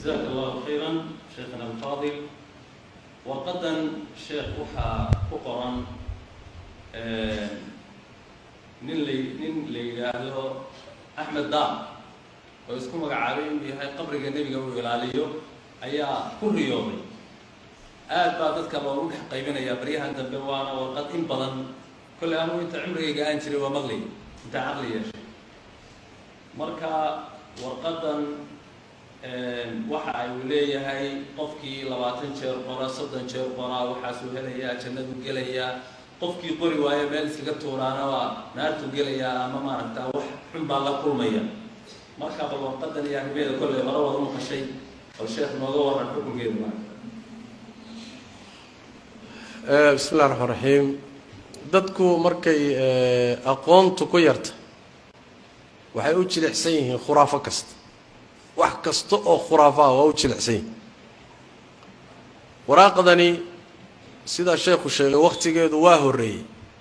jazaaka allahu khayran sheekhana alfaadil warqadan sheekh waxaa ku qoran nin la nin la yidhaahdo axmed daam oo isku magacaabay inuu yahay qabriga nebiga uu ilaaliyo ayaa ku riyooday aad baa dadka loogu dhex qaybinayaa baryahan dambe waana warqad in badan kolley anugu inta cumrigayga aan jiray waa maqlay intaa caqli yeeshay marka warqadan waxa ay uu leeyahay qofkii labaatan jeer qora soddon jeer qoraa waxaasuu helayaa jannadu gelayaa qofkii qori waayo meel iskaga tuuraana waa naartuu gelayaa ama maaragtaa wax xun baa la kulmaya marka bal warqadan iyo arrimeeda kolley hore wada maqashay bal sheekh nooga waran xukunkeeda maaragta bismi illahi raxmaan raxiim dadku markay aqoontu ku yarta waxay u jilicsan yihiin khuraafo kasta wax kasta oo khuraafo ah waa u jilicsan yihin waraaqdani sidaa sheekhu sheegay wakhtigeedu waa horreeyey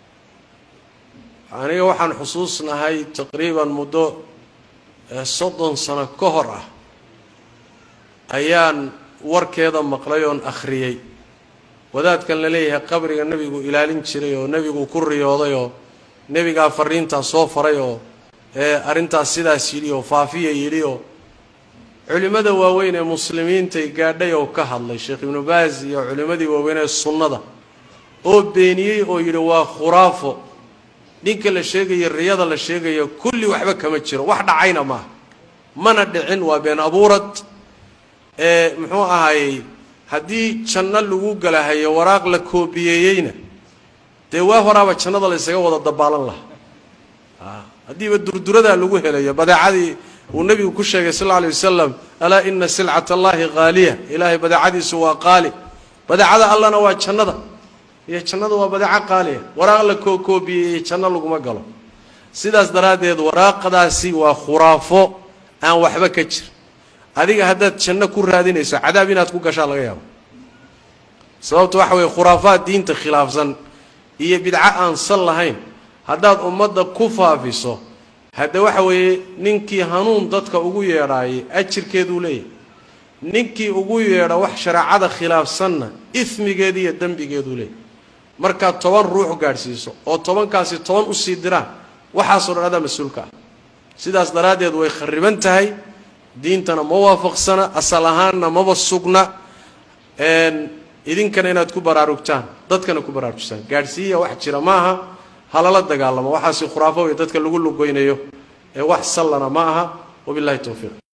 aniga waxaan xusuusnahay taqriiban muddo soddon sano ka hor ah ayaan warkeeda maqlay oon akhriyey wadaadkan la leeyahay qabriga nebigu ilaalin jiray oo nebigu ku riyooday oo nebigaa fariintaa soo faray oo ee arrintaas sidaas yidhi oo faafiya yidhi oo culimmada waaweyn ee muslimiintay gaadhay oo ka hadlay sheekh ibnu baas iyo culimmadii waaweyn ee sunnada oo beeniyey oo yidhi waa khuraafo ninka la sheegayo riyada la sheegayo kulli waxba kama jiro wax dhacayna maaha mana dhicin waa been abuurad ee muxuu ahaayey haddii janno lagu galahayo waraaq la koobiyeeyeyna dee waa horaaba jannada la ysaga wada dabaalan lahaa haddiiba durduradaa lagu helayo badeecadii uu nebigu ku sheegay sal alla alay wasalam alaa ina silcat allahi qaaliya ilaahay badeecadiisu waa qaali badeecada allana waa jannada iyo jannada waa badeeco qaaliya waraaq la kookoobiyeeyey janno laguma galo sidaas daraaddeed waraaqdaasi waa khuraafo aan waxba ka jir adiga haddaad janno ku raadinayso cadaab inaad ku gashaa laga yaabo sababta waxa weeye khuraafaad diinta khilaafsan iyo bidco aan sal lahayn haddaad ummadda ku faafiso hadde waxa weeye ninkii hanuun dadka ugu yeedhaayay ajirkeeduu leeyahay ninkii ugu yeedha wax shareecada khilaafsanna ismigeedu iyo dembigeeduu leeyahay markaad toban ruux gaadhsiiso oo tobankaasi toban usii diraan waxaasoo dhan adaa mas-uulka ah sidaas daraaddeed way khariban tahay diintana ma waafaqsana asal ahaanna maba sugna idinkana inaad ku baraarugtaan dadkana ku baraarujisaan gaadhsiiya wax jira maaha halala dagaalamo waxaasi khuraafo wey dadka lagu lugoynayo ee wax sallana ma aha wabillahi towfiiq